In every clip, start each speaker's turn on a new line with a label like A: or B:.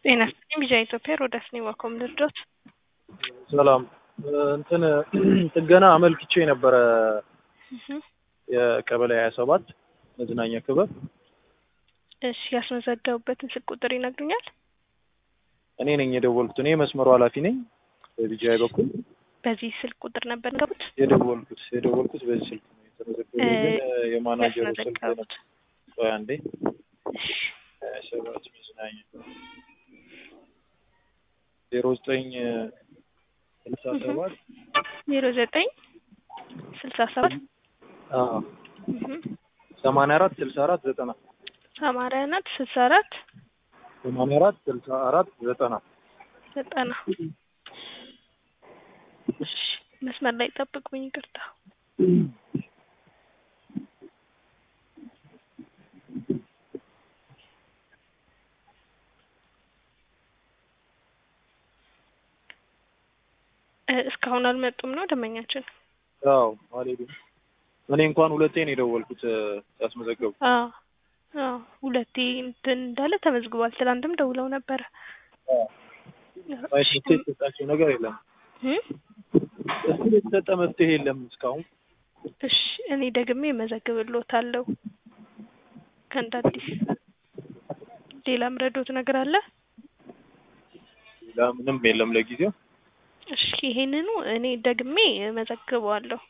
A: ጤና ይስጥልኝ ቢጃ ኢትዮጵያ ሮዳስ ነኝ ዋኮም ልርዶት
B: ሰላም እንትን ጥገና አመልክቼ ነበረ የቀበሌ ሀያ ሰባት መዝናኛ ክበብ
A: እሺ ያስመዘገቡበትን ስልክ ቁጥር ይነግሩኛል
B: እኔ ነኝ የደወልኩት እኔ መስመሩ ኃላፊ ነኝ በቢጃይ በኩል
A: በዚህ ስልክ ቁጥር ነበር ገቡት
B: የደወልኩት የደወልኩት በዚህ ስልክ ነው የተመዘገበ ግን የማናጀሩ ስልክ
A: ያስመዘገቡት
B: ቆይ አንዴ ሀያ ሰባት መዝናኛ ዜሮ ዘጠኝ ስልሳ ሰባት
A: ዜሮ ዘጠኝ ስልሳ ሰባት
B: ሰማንያ አራት ስልሳ አራት ዘጠና
A: ሰማንያ አራት ስልሳ አራት
B: ሰማንያ አራት ስልሳ አራት ዘጠና
A: ዘጠና እሺ መስመር ላይ ጠብቁኝ ይቅርታ እ እስካሁን አልመጡም ነው ደንበኛችን
B: አዎ አልሄዱም እኔ እንኳን ሁለቴ ነው የደወልኩት ያስመዘገቡ
A: አዎ አዎ ሁለቴ እንትን እንዳለ ተመዝግቧል ትናንትም ደውለው ነበረ
B: ማየት የተሰጣቸው ነገር የለም
A: እም?
B: እሱ የተሰጠ መፍትሄ የለም እስካሁን
A: እሺ እኔ ደግሜ እመዘግብልዎታለሁ ከእንደ አዲስ ሌላ ምረዶት ነገር አለ
B: ሌላ ምንም የለም ለጊዜው
A: እሺ ይሄንኑ እኔ ደግሜ እመዘግበዋለሁ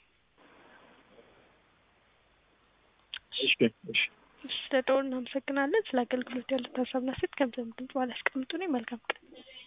B: እሺ እሺ
A: ስለ ደውል እናመሰግናለን ስለ አገልግሎት ያሉት ሀሳብና ሴት ገንዘብ ግልጽ ባላስቀምጡ መልካም ቀን